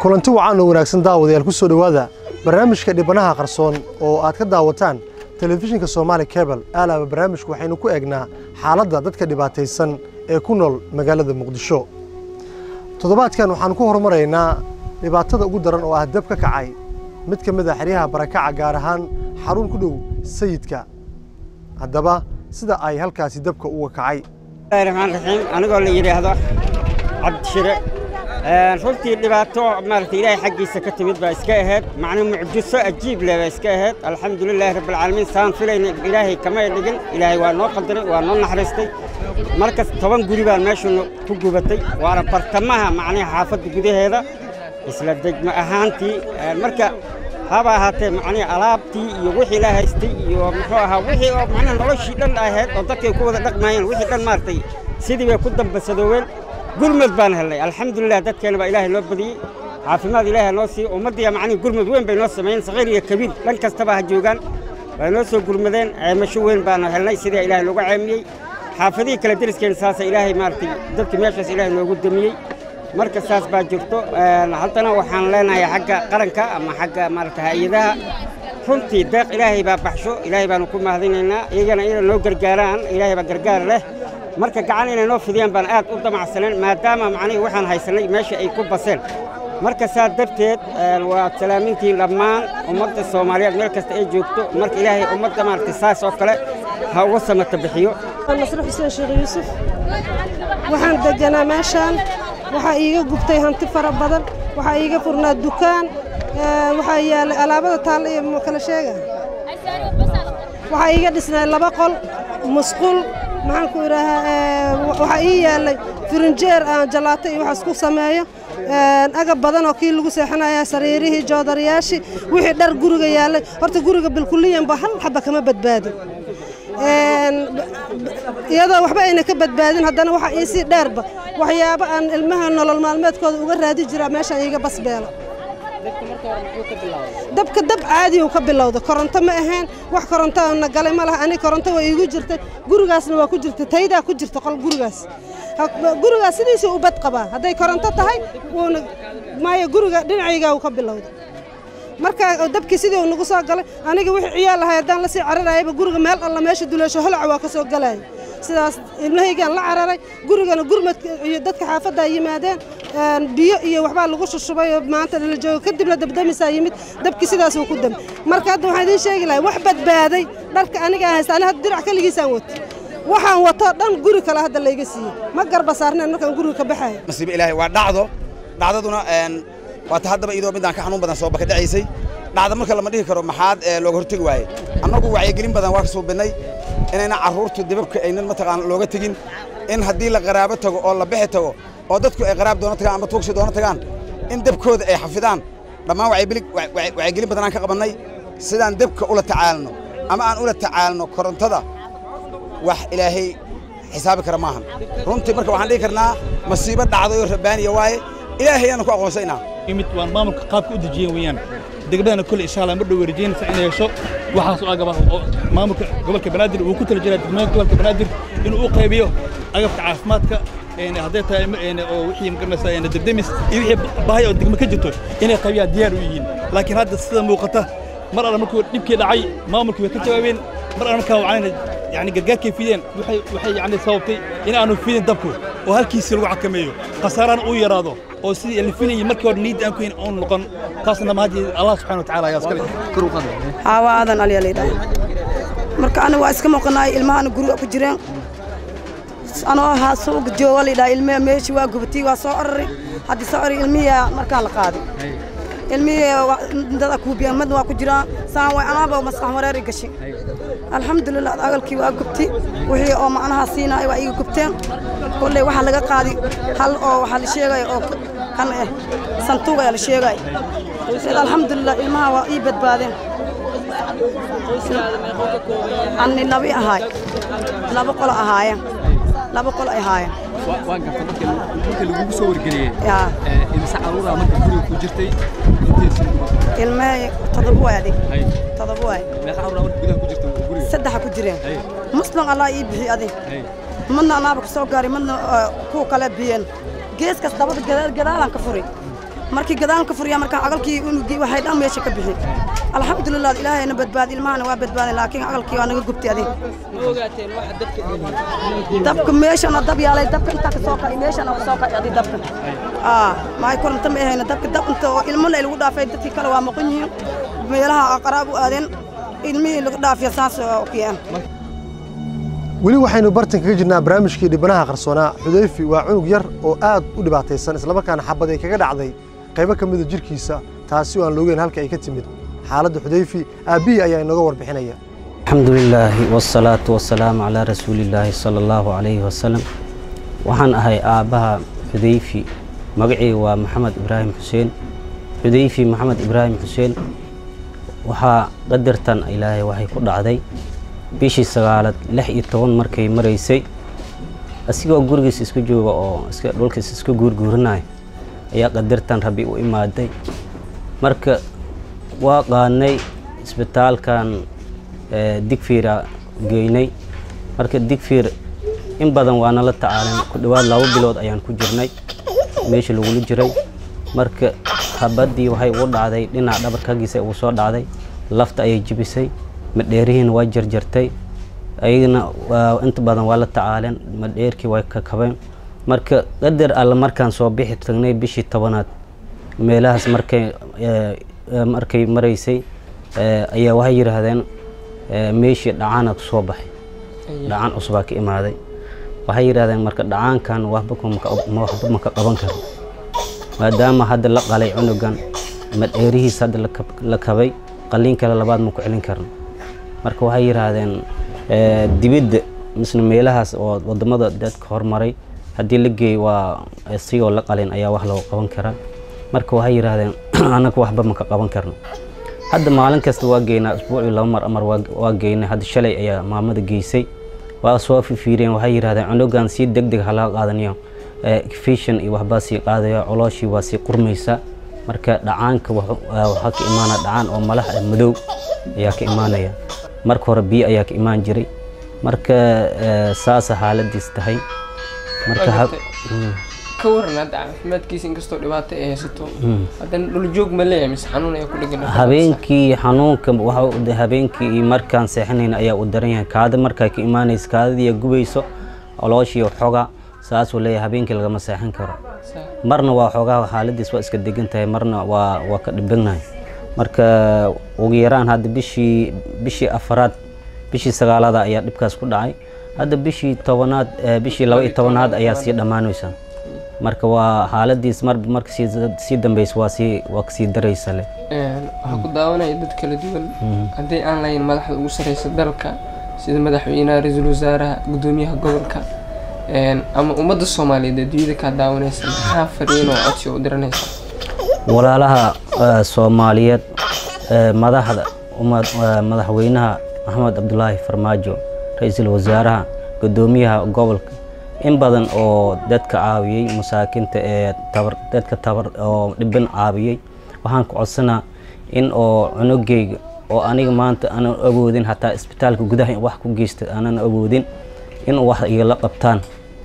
kulanti wacan oo wanaagsan daawadayaal ku soo dhowaada barnaamijka dhibanaha qarsoon oo aad ka daawataan telefishinka soomaali kebel aalaaba barnaamijku waxaynu ku eegnaa xaaladda dadka dhibaataysan ee ku nool magaalada muqdisho toddobaadkan waxaanu ku horumaraynaa dhibaatada ugu daran oo ah dab ka kacay mid ka mid a xeryaha barakaca gaar ahaan xarun ku dhow sayidka haddaba sida ay halkaasi dabka uga kacay raxmaan raxiim anigoo la yidhaahdo cabdishire runtii dhibaato maaragtay ilaahay xaggiisa ka timid baa iska ahayd macnuu mucjiso ajiib leh baa iska ahayd alxamdulilaahi rabbilcaalamiin saan filayna ilaahay kamay dhigin ilaahay waa noo qadaray waa noo naxariistay markas toban guri baan meeshu ku gubatay waana bartamaha macnihi xaafadda gudaheeda isla degmo ahaantii marka haba ahaatee macnihi alaabtii iyo wixii la haystay iyo muxuu ahaa wixii oo macnaha noloshii dhan ahayd oo dadkay ku wada dhaqmaayeen wixii dhan maaragtay sidii bay ku dambasadooween gurmad baan helnay alxamdulilah dadkeena baa ilaahay loo badiyey caafimaad ilaahay noo siiye ummaddiya macnihi gurmad weyn bay noo sameeyeen saqiir iyo kabiir dhan kastaba ha joogaan way noo soo gurmadeen ceemasho weyn baanu helnay sidii ilaahay loogu ceemiyey xaafadihii kale deriskeena saasa ilaahay maaragtay dadkii meeshaas ilaahay noogu damiyey marka saas baa jirto haddana waxaan leenahay xagga qaranka ama xagga maaragta hay-adaha runtii deeq ilaahay baa baxsho ilaahay baanu ku mahadinaynaa iyagana inay noo gargaaraan ilaahay baa gargaar leh marka gacan inay noo fidiyaan baan aad u damacsaneen maadaama macnihii waxaan haysannay meesha ay ku baseen marka saa darteed waa salaamintiin dhammaan ummadda soomaaliyeed meel kasta ay joogto marka ilaahay ummadda maaragtay saas oo kale ha uga samata bixiyo nasre xuseen sheekh yuusuf waxaan deganaa meeshaan waxaa iiga gubtay hanti fara badan waxaa iiga furnaa dukaan waxaa yaallay alaabada taalla iyo ma kala sheega waxaa iiga dhisnay laba qol musqul maxaan ku idhaahaa waxaa ii yaallay firinjeer aan jalaato iyo waxaas ku sameeyo agab badan oo kii lagu seexanaya sariirihii joodariyaashii wixii dhar guriga yaallay horta guriga bilkuliyanba hal xaba kama badbaadin iyadoo waxba ayna ka badbaadin haddana waxaa iisii dheerba waxyaabo aan ilmaha nolol maalmeedkooda uga raadi jiraa meeshaan iiga basbeelo dabka dab caadi uu ka bilowda koronto ma ahayn wax koronto na galay ma laha ani koronto waa iigu jirtay gurigaasna waa ku jirta taydaa ku jirta qol gurigaas gurigaas sidiisii u bad qabaa hadday koronto tahay wuuna maayo guriga dhinacaygaa uu ka bilowda marka dabkii sidii uu nagu soo galay aniga wixii ciyaal lahay haddaan la sii cararayaba guriga meel alla meesha duleesho holaca waa ka soo galaya sidaas ilmahaygaan la cararay gurigana gurmadka iyo dadka xaafaddaa yimaadeen biyo iyo waxbaa lagu shushubay oo maanta la joogo kadibna dabdamisaa yimid dabkii sidaasuu ku dami marka hadda waxaan idiin sheegi lahay wax badbaaday dharka anigaa haysta ani hadda dirac keligiisaan wato waxaan wato dhan guri kale hadda layga siiyey ma garba saarneen markaan guriga ka baxayo nasiibo ilaahay waa dhacdo dhacdaduna waa ta haddaba iyadoo midaan ka xanuun badan soo baka dhacaysay dhacda marka lama dhihi karo maxaad looga hortegi waaye annagu wacyigelin badan waa ka suubinnay inayna carruurtu dibabka aynan mataqaana looga tegin in haddii la qaraabo tago oo la bixi tago oo dadku ay qaraab doona tagaan ama tuugsi doona tagaan in debkooda ay xafidaan dhammaan wacyigelin badan aan ka qabannay sidaan debka ula tacaalno ama aan ula tacaalno korontada wax ilaahay xisaabi kara maahan runtii marka waxaan dhihi karnaa masiibo dhacday oo rabbaaniya waaye ilaahay ayaanu ku aqoonsaynaa imid waan maamulka qaabka u dejiyeen weeyaan degmadana kole insha allah ma dhow rajaynaysa inay hesho waxaas oo agaba oo maamulka gobolka banaadir uu ku tala jiraa degmooyinka gobolka banaadir inuu u qaybiyo agabka caafimaadka hadday tahay oo wixii magaranaysa degdemis iyo wixii baahay oo degmo ka jirto inay qaybiyaan diyaar u yihiin laakiin hadda sida muuqata mar alla markuu dhibkii dhacay maamulkii way ka jawaabeen mar alla markaa wacayna yani gargaarkay fideen waxay waxay yani sababtay in aanu fidin dabku oo halkiisii lagu xakameeyo khasaarana uu yaraado oo sidii la filayay markii hore niid aan ku hayn oon noqon taasna mahadii allah subxana watacaala ayaa iskale kor u qaday haawa aadan aliya leedahay marka aniga waa iska muuqanaay ilmahana guriga ku jireen anoo ahaa suuga jooga laydhaha ilmihi meeshii waa gubatay waa soo oraray haddii soo oray ilmihiyaa markaa la qaaday ilmihii dada kuubiyan madna waa ku jiraan saan way anaaba maskax wareeri gashay alxamdulilah agalkii waa gubtay wixii oo macnaha siinaay waa iga gubteen kolley waxaa laga qaaday hal oo waxaa la sheegaya oo kan eh santuuq ayaa la sheegaya alxamdulilah ilmaha waa ii badbaadeen ani labi ahaay laba qolo ahaayeen laba qolo ay ahaayeen waa garta marka lagugu soo wargeliyey imise caruuraa marka guriga ku jirtay inteesu ilmee todoba waay adig todoba waay meeqa caruuraa marka gudaha ku jirta guriga saddexa ku jireen muslim allah ii bixi adig madna anaaba ka soo gaaray madna kuwa kale biyeen geeskaas dabada gadaalaan ka furay markii gadaan ka furiyaa markaan aqalkii unugii waxay dhan meesha ka bixi alxamdulilah ilaahayna badbaadi ilmahana waa badbaaday laakiin aqalkii waa naga gubtay adig dabka meeshana dab yaalay dabka intaa ka soo kacay meeshana ka soo kacay adig dabka aa maay koronto ma ahayna dabka dab inta oo ilmo la lagu dhaafay dadkii kale waa maqan yihiin meelaha qaraab u aadeen ilmihii lagu dhaafiya saas oo kiyaan weli waxaynu bartan kaga jirnaa barnaamijkii dhibanaha qarsoonaa xudayfi waa cunug yar oo aad u dhibaataysan islamarkaana xabad ay kaga dhacday qaybo ka mida jirkiisa taasi oo aan loogeyn halka ay ka timid xaaladda xudayfi aabbihii ayaa inooga warbixinaya الحمد لله والصلاة والسلام على رسول الله صلى الله عليه وسلم waxaan ahay aabbaha xudayfi magacii waa maxamed ibraahim xuseen xudayfi maxamed ibraahim xuseen waxaa qadartan ilaahay waxay ku dhacday bishii sagaalad lix iyo toban markay maraysay asigoo gurigiis isku jooga oo iska dhulkiis isku guurguurinaya ayaa qadartan rabbi u imaaday marka waa qaadnay isbitaalkan digfiira geynay marka digfiir in badan waana la tacaalan ku dhowaad laba bilood ayaan ku jirnay meesha lagula jiray marka habaddii waxay ugu dhacday dhinaca dhabarkagiisa uu soo dhacday lafta ayay jibisay madheerihiina waa jarjartay ayagana inta badan waa la tacaaleen madheerkii way ka kabeen marka qadar alle markaan soo bixi tagnay bishii tobanaad meelahaas markay markay maraysay ayaa waxay yidhaahdeen meeshii dhacaana ku soo baxay dhacaan cusbaa ka imaaday waxay yidhahdeen marka dhacaankan waxba waxba maka qaban karo maadaama hadda la qalay cunugan madheerihiis hadda la kabay qaliin kale labaad ma ku celin karno marka waxay yidhaahdeen dibidda misna meelahaas oo wadamada dadka hormaray haddii la geey waa sigoo la qalin ayaa wax loo qaban karaa marka waxay yidhaahdeen anaga waxba maka qaban karno hadda maalin kasta waa geynaa isbuucii laba mar amar waa geynay hadda shalay ayaa maamada geysay waa soo fifiireen waxay yidhahdeen cunugan si deg deg halaa qaadanayo fishan iyo waxbaa sii qaadaya colooshii waa sii qurmaysa marka dhacaanka waxaa ka imaana dhacaan oo malax madow ayaa ka imaanaya marka hore biyo ayaa ka imaan jiray marka saasa xaaladiis tahay marka ka waran hadda caafimaadkiisa inkastoo dhibaato ay haysato haddana dhuljoog ma leeyahay mise xanuun ayaa ku dhegan habeenkii xanuunka waxa habeenkii markaan seexanayna ayaa u daran yahay kaada markaa ka imaanaysa kaadadii gubayso olooshii xoga saasuu leeyahay habeenkii lagama seexan karo marna waa xoogaa xaaladiis waa iska degan tahay marna waa waa ka dhibanahay marka ugu yaraan hadda bishii bishii afaraad bishii sagaalada ayaa dhibkaas ku dhacay hadda bishii tobanaad bishii laba iyo tobanaad ayaa sii dhammaanaysa marka waa xaaladiis mar marka sii sii dambaysa waa sii waa kasii daraysa le waxaa ku daawanaya dad kala duwan haddii aan lahayn madaxda ugu sarreysa dalka sida madaxweynaha ra-iisul wasaaraha guddoomiyaha gobolka ama ummadda soomaaliyeed adduunyada kaa daawanaysa maxaa fariin oo codsi u diranaysa walaalaha soomaaliyeed madaxda madaxweynaha maxamed cabdulaahi farmaajo ra-iisul wasaaraha guddoomiyaha gobolka in badan oo dadka caawiyey masaakinta ee tabar dadka tabar oo dhiban caawiyey waxaan ku codsanaa in oo cunugayga oo aniga maanta aanan awoodin hataa isbitaalka gudaha wax ku geysta aanan awoodin in wax igala qabtaan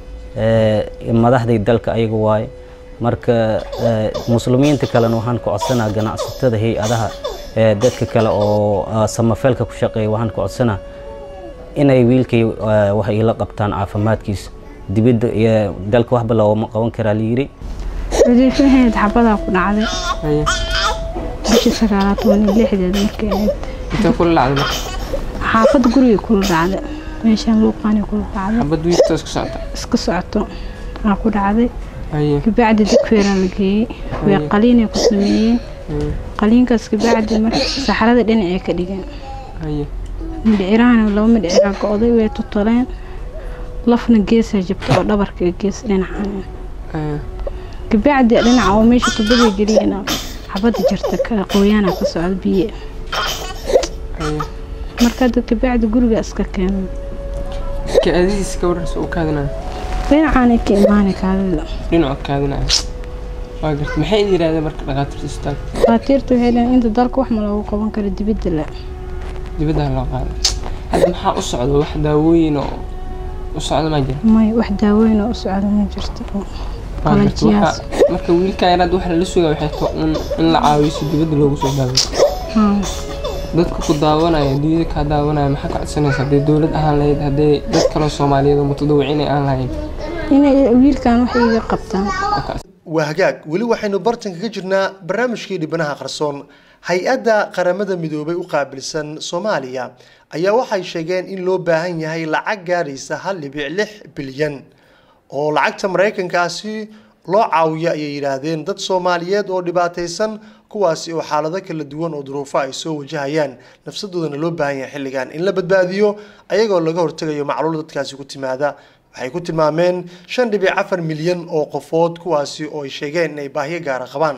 madaxday dalka ayaga waaye marka muslimiinta kalena waxaan ku codsanaa ganacsatada hay-adaha dadka kale oo samafeelka ku shaqeeya waxaan ku codsanaa inay wiilkay wax igala qabtaan caafimaadkiisa dibadda iyo dalka waxba loogama qaban karaa layiri xudayfaheed xabadaa ku dhacday bishii sagaalaad toban iyo lixdeed markay ahayd intee kula dhacday marka xaafad guriga kula dhacday meeshaan luuqaani kula dhacday xabad wiilta iska socota iska socoto aa ku dhacday haye kabacdi degfeeraa la geeyey way qaliinay ku sameeyeen qaliinkaas kabacdi marka saxarada dhinacay ka dhigeen haye midhicirahana laba midhiciraa go-day way tutoleen lafna geesaa jabta oo dhabarka gees dhinacan haye kabacdi dhinaca oo meesha tubada geliyeen xabada jirta ka qoyaana ka socda biye haye marka hadda kabacdi guriga iska keenay kaadidiisa ka warraysa uu kaadinaya dhinacaanay ka imaanay kaadida dhinacood kaadinaya waa garta maxay yidhahdeen marka dhakhaatiirta isbitaalka dhakhaatiirta waxay leeyihin inta dalka wax ma loogu qaban karo dibadda le dibadda loo qaaday hadda maxaa u socda wax daawooyin oo u socda ma jira may wax daaweyn oo u socda ma jirto qalajiyaas marka wiilka yaraad waxa lala sugaa waxay tahay un in la caawiyo si dibadda loogu soo daawo dadka ku daawanaya duniyada kaa daawanaya maxaa ka codsanaysa hadday dowlad ahaan lahayd hadday dad kaloo soomaaliyeed oo mutadawiciin ay aan lahayn inay wiilkan wax iga qabtaan waa hagaag weli waxaynu bartanka ka jirnaa barnaamijkii dhibanaha qarsoon hay-adda qaramada midoobay u qaabilsan soomaaliya ayaa waxay sheegeen in loo baahan yahay lacag gaaraysa hal dhibic lix bilyan oo lacagta maraykankaasi loo caawiyo ayay yidhaahdeen dad soomaaliyeed oo dhibaataysan kuwaasi oo xaalado kala duwan oo duruufo ay soo wajahayaan nafsadoodana loo baahan yahay xilligan in la badbaadiyo ayagoo laga hortegayo macluul dadkaasi ku timaada waxay ku tilmaameen shan dhibic afar milyan oo qofood kuwaasi oo ay sheegeen inay baahiyo gaara qabaan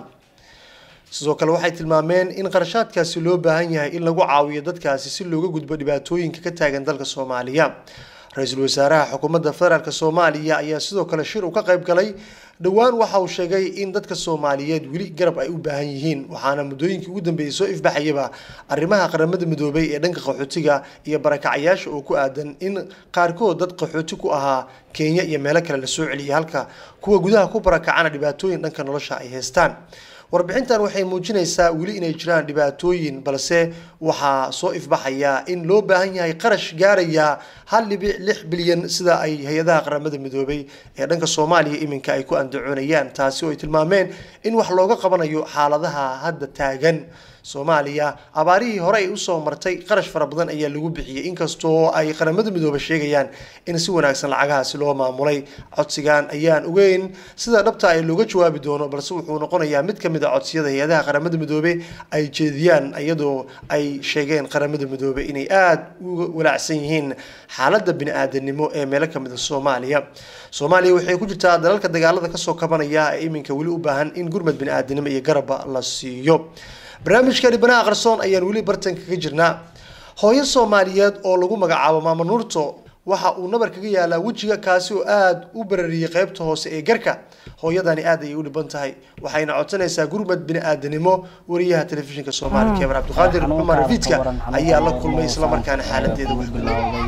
sidoo kale waxay tilmaameen in qarashaadkaasi loo baahan yahay in lagu caawiyo dadkaasi si looga gudbo dhibaatooyinka ka taagan dalka soomaaliya ra-iisul wasaaraha xukuumadda federaalk soomaaliya ayaa sidoo kale shir uu ka qayb galay dhowaan waxa uu sheegay in dadka soomaaliyeed weli garab ay u baahan yihiin waxaana muddooyinkii ugu dambeeyey soo ifbaxayaba arrimaha qaramada midoobay ee dhanka qaxootiga iyo barakacayaasha oo ku aadan in qaarkood dad qaxooti ku ahaa kenya iyo meelo kale la soo celiyay halka kuwa gudaha ku barakacana dhibaatooyin dhanka nolosha ay haystaan warbixintan waxay muujinaysaa weli inay jiraan dhibaatooyin balse waxaa soo ifbaxaya in loo baahan yahay qarash gaaraya hal dhibic lix bilyan sida ay hay-adaha qaramada midoobay ee dhanka soomaaliya iminka ay ku andacoonayaan taasi oo ay tilmaameen in wax looga qabanayo xaaladaha hadda taagan soomaaliya abaarihii hore ay usoo martay qarash fara badan ayaa lagu bixiyey inkastoo ay qaramada midoobe sheegayaan in si wanaagsan lacagahaasi loo maamulay codsigan ayaan ogeyn sida dhabta ay looga jawaabi doono balse wuxuu noqonayaa mid ka mid a codsiyada hay-adaha qaramada midoobe ay jeediyaan iyadoo ay sheegeen qaramada midoobe inay aada uga walaacsan yihiin xaaladda bini-aadanimo ee meelo ka mid a soomaaliya soomaaliya waxay ku jirtaa dalalka dagaalada kasoo kabanaya ee iminka weli u baahan in gurmad bini-aadanimo iyo garabba la siiyo barnaamijka dhibanaha qarsoon ayaan weli bartanka ka jirnaa hooyo soomaaliyeed oo lagu magacaabo maama nuurto waxa uu nabar kaga yaalaa wejiga kaasi oo aada u barariyey qeybta hoose ee garka hooyadani aad ayay u dhiban tahay waxayna codsanaysaa gurmad bini-aadanimo wariyaha telefishinka soomaaliya kebar cabdiqaadir cumar rafiidka ayaa la kulmay islamarkaana xaaladeeda wax bilaabay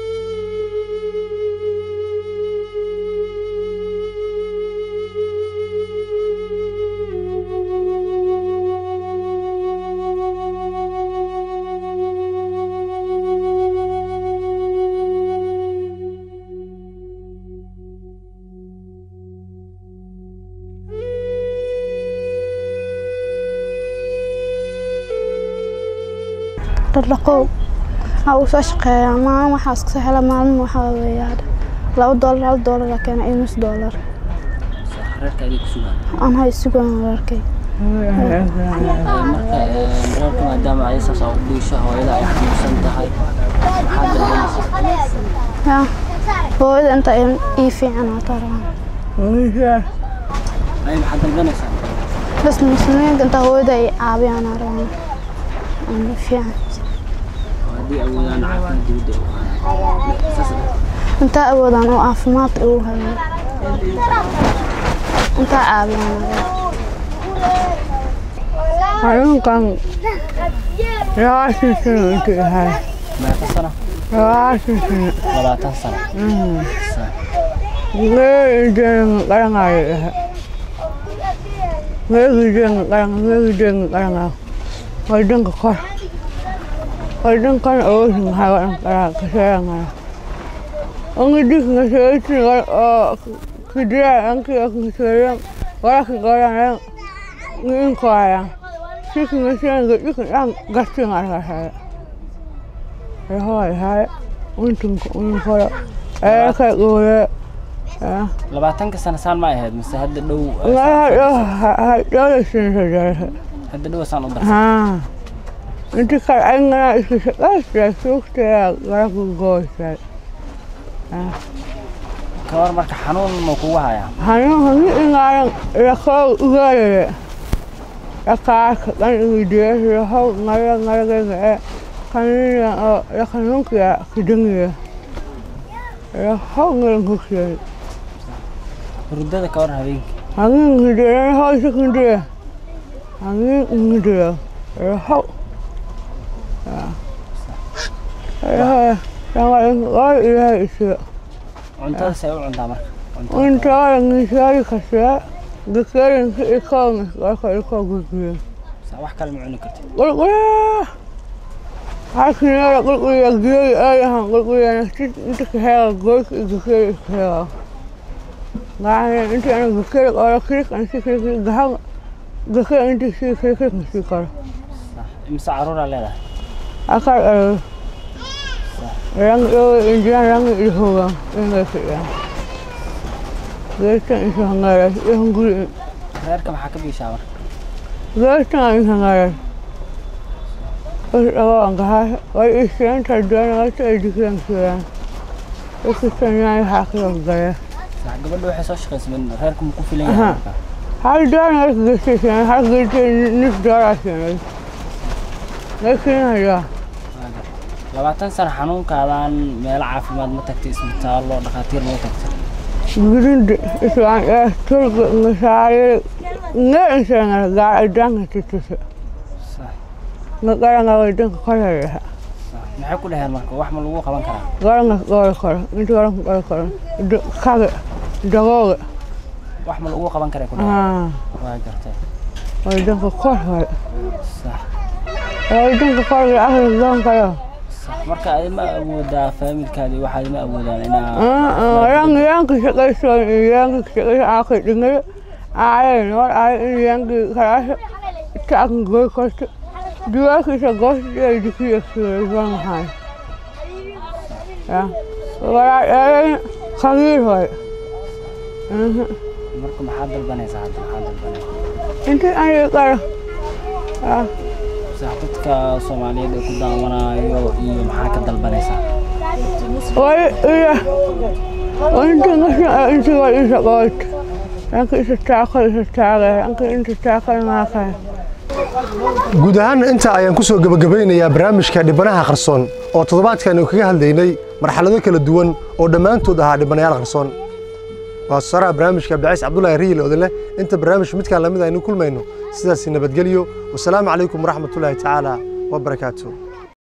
dhaqdhaqow waxaa uu soo shaqeeyaa maalin waxaa iska hela maalin waxaa weeyaa laba doolar hal doolar la keena iyo nus doolar aan hay sugan wararkay mararka maadaama ay saas u dhiisho hooyada ay xanuunsan tahay ya hooyada inta ii fiican aa taraan ay maxaad dalbanaysaa bas muslimiinta inta hooyada ay caabiyaan aa rabaan aan fiican haddii awoodaan caafimaad dibadda u qaadaan intaa awoodaan oo caafimaad ugu hayo intaa caabiyaan xanuunkan labaatan sano intuu yahay meeqa sano labaatan sano labaatan sano meegideena qaranayo yahay meegideena qaran meegideena qaranayo wadanka kor wadankan awoosin maxaa wadan karaa kasheeganaya angidika kasheetin oo kidiraa anki kasheeyan waraka qoranaya inkoaya sikin kasheeyan gadikan dhan gastin arkasaya yahoy hay untunka unkoro eekay quule labaatanka sano saan ma ahayd mise hadda dhow dhoolasinsajarasa hadda dhow saan u darsan haa inti kale ayngana iska shaqaysta suugtaya garaku gooysa kawar marka xanuun ma kugu hayaa hanuunka ni ingaaran lakoo ugaarere lakaarka kan igidees lahow ngara ngaragayga e kanina oo lakanunkaya kidangiya lahow ngarankuksiyay hurdada kawar habeenkii hangin ngidee lahow isakindee hangin ngidee lahow ilaahay isiga cuntada say u cuntaa marka Unta ngisari kasya. Gakarin ka ikaw nga ka ikaw guguya. Sa wax kale ma cuni kartid Qulquya. Hakinara qulquya giyay ayahan qulquya naftit inta ka hela goyka gakari ka hela. Ngaaya inta ana gakari qara kirik an si kirik gahan gakari inta si kirik kirik si kara. imse caruuraa leedahay Akar ero. Rang yo injian rang ihoga inga kaya. Gaytan isa hangara yung guri. reerka maxaa ka biishaa marka Gaytan isa hangara. Ako ang kahas. Ay isiyan taduan nga sa edikiran siya. Ikistan niya yung haki ang gaya. Sa gabadha waxay soo shaqaysa min reerka ma ku filan yahay marka Hal duan nga gasi siya. Hal gasi nis dara siya. Gasi na siya. labaatan sano xanuunkaadan meelo caafimaad ma tagtay isbitaallo dhakhaatiir ma u tagtay Gurinde iswaan ee tulga ngasaaye ngeen siya gaar adang titusa. Ngakara nga wadang kalaya. maxay ku dhaheen marka wax ma lagu qaban karaa Garang gawal kara. Inti garang gawal kara. Kage. Dagoge. wax ma lagu qaban karaa ku dhaheen Ah. waa gartay Wadang ka kor kara. sax Wadang ka kor kara akhir gang kaya. sax marka adi ma awoodaa faamilkaadii waxaad ma awoodaan inaa Ah ah. Yang yang kisakaiso yang kisakaiso akhir dengar. Ay no ay yang kara. Tak goy kost. Dua kisah gos dia dikira kira bang hai. Ya. Wala eh kagir hoy. marka maxaad dalbanaysaa hadda maxaad dalbanaysaa Inti ay kara. Ah. sax dadka soomaaliyeed ee ku daawanayo iyo maxaa ka dalbanaysaa Wai iya. Inti ngasih inti wal isa kot. Anka isa takal isa takal. Anka inti takal ngakal. guud ahaanna intaa ayaan ku soo gebagabaynayaa barnaamijka dhibanaha qarsoon oo toddobaadkan aynu kaga hadlaynay marxalado kala duwan oo dhammaantood ahaa dhibanayaal qarsoon waa saraha barnaamijka abdicays cabdulaahi riil odole inta barnaamij midkaan lamid aynu kulmayno sidaasi nabadgelyo wasalaamu calaykum waraxmatullaahi tacaala wabarakaatu